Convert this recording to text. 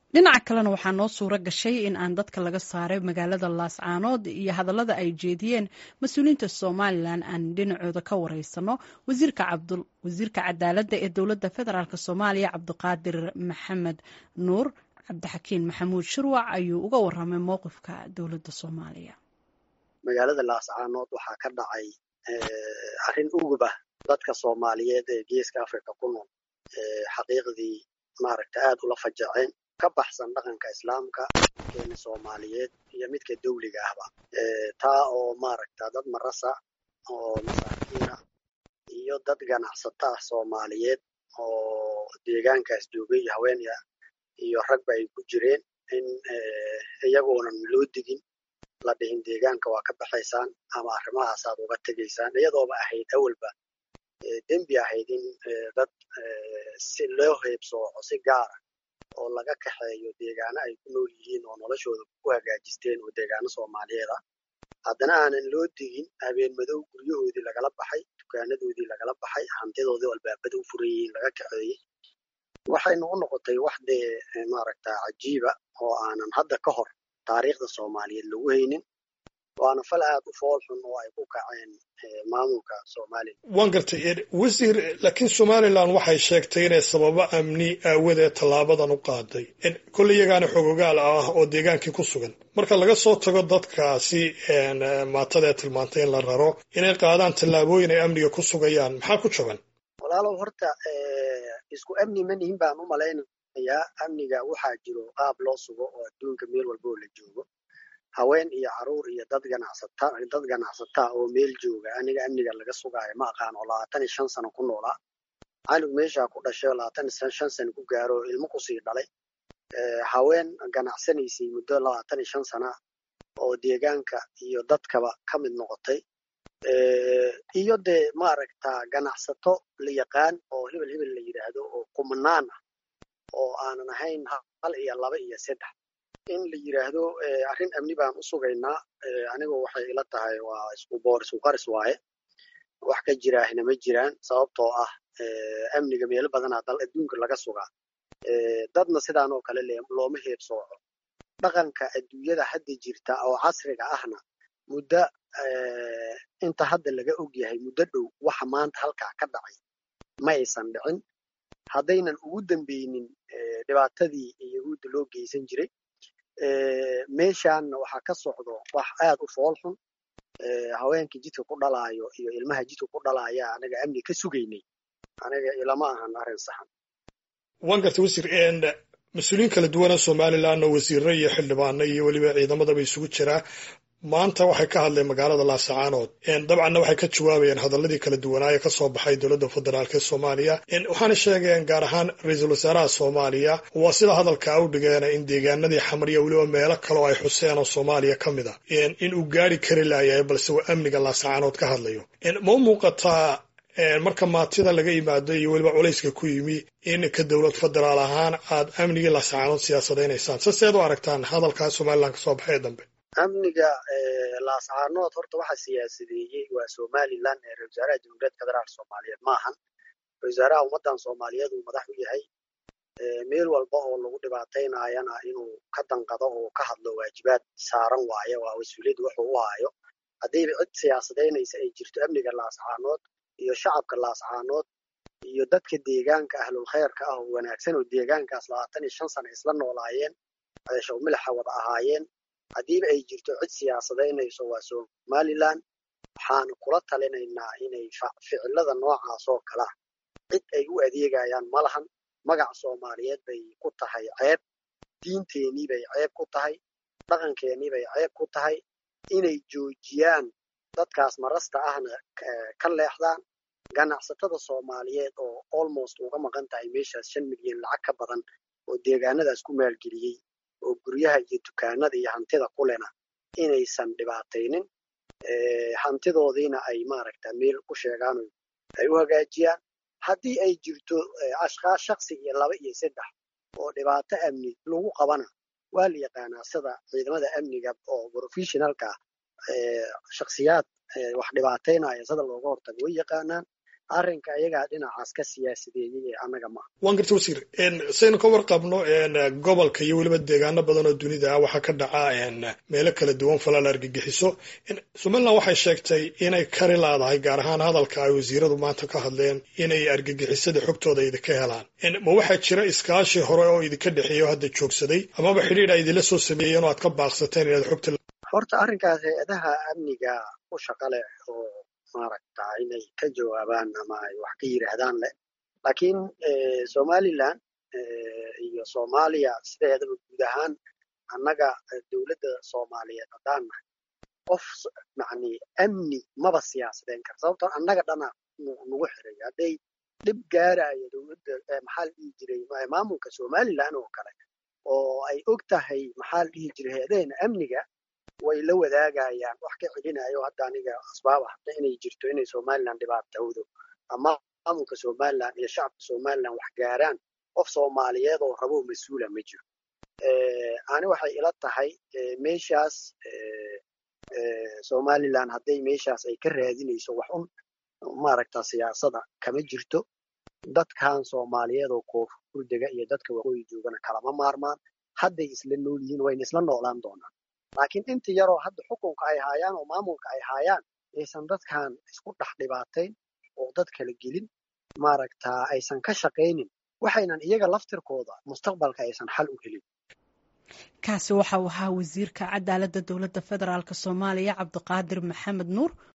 dhinaca kalena waxaa noo suuro gashay in aan dadka laga saaray magaalada laascaanood iyo hadallada ay jeediyeen mas-uuliyiinta somalilan aan dhinacooda ka wareysano wasiirka cadaaladda ee dowladda federaalk soomaaliya cabdiqaadir maxamed nuur cabdixakiin maxamuud shirwac ayuu uga waramay mowqifka dowladda soomaaliya magaalada laascaanood waxaa ka dhacay arrin ugub ah dadka soomaaliyeed ee geeska africa ku nool xaqiiqdii maaragta aad ula fajaceen ka baxsan dhaqanka islaamka keena soomaaliyeed iyo midka dawliga ahba taa oo maaragta dad marasa oo masaakiina iyo dad ganacsata ah soomaaliyeed oo deegaankaas joogay haweenya iyo ragba ay ku jireen in iyagoonan loo digin la dhihin deegaanka waa ka baxaysaan ama arrimahaasaad uga tegaysaan iyadooba ahayd awalba dembi ahayd in dad si loo heebsooco si gaara oo laga kaxeeyo deegaano ay ku nool yihiin oo noloshooda ku hagaajisteen oo deegaano soomaaliyeed ah haddana aanan loo digin habeen madow guryahoodii lagala baxay dukaanadoodii lagala baxay hantidoodii albaabada u furan yihiin laga kaxeeyey waxaynu u noqotay wax dee maaragta cajiiba oo aanan hadda ka hor taariikhda soomaaliyeed lagu haynin waana fal aad u fool xun oo ay ku kaceen maamulka somalilan waan gartay wasiir laakiin somalilan waxay sheegtay inay sababo amni aawadeed tallaabadan u qaaday kolle iyagaana xogogaal ah oo deegaankii ku sugan marka laga soo tago dadkaasi maatada ee tilmaantay in la raro inay qaadaan tallaabooyin ay amniga ku sugayaan maxaa ku jaban walaalow horta isku amni ma nihin baan u malaynayaa amniga waxaa jiro qaab loo sugo oo adduunka meel walba oo la joogo haween iyo caruur iyo dad ganacsata dad ganacsataa oo meel jooga aniga amniga laga sugaayo ma aqaan oo labaatan iyo shan sano ku noolaa canug meeshaa ku dhashay oo labaatan iyo shan sano ku gaaro oo ilmo kusii dhalay haween ganacsanaysay muddo labaatan iyo shan sana oo deegaanka iyo dadkaba ka mid noqotay iyo dee maaragta ganacsato la yaqaan oo hebel hebel la yidhaahdo oo kumanaan ah oo aanan ahayn hal iyo laba iyo saddex in la yidhaahdo arrin amni baan u sugaynaa anigu waxay ila tahay waa isku boor isku qaris waaye wax ka jiraahna ma jiraan sababtoo ah amniga meelo badanaa dal adduunka laga sugaa dadna sidaan oo kale looma heebsooco dhaqanka adduunyada hadda jirta oo casriga ahna muddo inta hadda laga og yahay muddo dhow waxa maanta halkaa ka dhacay ma aysan dhicin haddaynan ugu dambeynin dhibaatadii yahuudda loo geysan jiray meeshaanna waxaa ka socdo wax aad u fool xun haweenkii jidka ku dhalaayo iyo ilmaha jidka ku dhalaaya anaga amni ka sugaynay aniga ilama ahan arrin saxan waan gartay wasiir mas-uuliyiin kala duwana somalilan oo wasiirro iyo xildhibaano iyo weliba ciidamadaba isugu jiraa maanta waxay ka hadleen magaalada laasacaanood dabcanna waxay ka jawaabayeen hadaladii kala duwanaaye ka soo baxay dowladda federaalk ee soomaaliya waxaana sheegeen gaar ahaan ra-iisul wasaaraha soomaaliya waa sida hadalka u dhigeena in deegaanadii xamariya weliba meelo kale oo ay xuseen oo soomaaliya ka mid ah in uu gaari kari laayahay balse uu amniga laasacaanood ka hadlayo ma u muuqataa marka maatida laga yimaado iyo weliba culayska ku yimi in ka dowlad federaal ahaan aad amnigii laasacaanood siyaasadaynaysaan saseed u aragtaan hadalkaa somalilan ka soo baxay dambe amniga laascaanood horta waxa siyaasadeeyey waa somalilan ee ra-isul wasaaraha jamhuuriyadda federaalk soomaaliyeed maahan ra-isul wasaaraha ummaddan soomaaliyeed uu madax u yahay meel walba oo lagu dhibaataynayana inuu ka danqado oo ka hadlo waajibaad saaran waaye waa mas-uuliyadda wuxuu u haayo haddayba cid siyaasadaynaysa ay jirto amniga laascaanood iyo shacabka laascaanood iyo dadka deegaanka ahlul khayrka ah oo wanaagsan oo deegaankaas labaatan iyo shan sana isla noolaayeen ceeshow milaxa wada ahaayeen haddiiba ay jirto cid siyaasadaynayso waa somalilan waxaanu kula talinaynaa inay ficilada noocaas oo kalea cid ay u adeegayaan ma lahan magaca soomaaliyeed bay ku tahay ceeb diinteenii bay ceeb ku tahay dhaqankeenii bay ceeb ku tahay inay joojiyaan dadkaas marasta ahna ka leexdaan ganacsatada soomaaliyeed oo almost uga maqan tahay meeshaas shan milyan lacag ka badan oo deegaanadaas ku maalgeliyey oo guryaha iyo dukaanada iyo hantida kulena inaysan dhibaataynin hantidoodiina ay maaragta meel ku sheegaan ay u hagaajiyaan haddii ay jirto ashkaas shaksi iyo laba iyo saddex oo dhibaato amni lagu qabana waa la yaqaanaa sida ciidamada amniga oo professionalka shaksiyaad wax dhibaataynaya sida looga hortago way yaqaanaan arrinka iyagaa dhinacaas ka siyaasadeeyey ee annaga maaha waan garta wasiir saynu ka warqabno gobolka iyo weliba deegaano badan oo dunida ah waxaa ka dhaca meelo kala duwan falaal argagixiso somalilan waxay sheegtay inay kari laadahay gaar ahaan hadalka ay wasiiradu maanta ka hadleen inay argagixisada xogtooda idinka helaan ma waxaa jira iskaashi hore oo idinka dhexeeya oo hadda joogsaday amaba xidhiidh ay idinla soo sameeyeen oo aad ka baaqsateen inaad xogta horta arrinkaas hay-adaha amniga u shaqa leh oo maaragta inay ka jawaabaan ama ay wax ka yidhaahdaan leh laakiin somalilan iyo soomaaliya sideedaba guud ahaan annaga dowladda soomaaliyeed haddaan nahay qof yani amni maba siyaasadeen kara sababtoo annaga dhana nagu xiray hadday dhib gaaraayo dowladda maxaa la dhihi jiray maamulka somalilan oo kale oo ay og tahay maxaa la dhihi jiray hay-adaheena amniga way la wadaagayaan wax ka celinayo hadda aniga asbaab ahda inay jirto inay somalilan dhibaatowdo ama maamulka somalilan iyo shacabka somalilan wax gaaraan qof soomaaliyeed oo rabo mas-uula ma jiro ani waxay ila tahay meeshaas somalilan hadday meeshaas ay ka raadinayso wax un maaragta siyaasada kama jirto dadkan soomaaliyeed oo koonfur dega iyo dadka waqooyi joogana kalama maarmaan hadday isla nool yihiin wayna isla noolaan doonaan laakiin inta yaroo hadda xukunka ay haayaan oo maamulka ay haayaan aysan dadkan isku dhex dhibaatayn oo dad kala gelin maaragta aysan ka shaqaynin waxaynan iyaga laftirkooda mustaqbalka aysan xal u helin kaasi waxa uu ahaa wasiirka cadaaladda dowladda federaalk soomaaliya cabdiqaadir maxamed nuur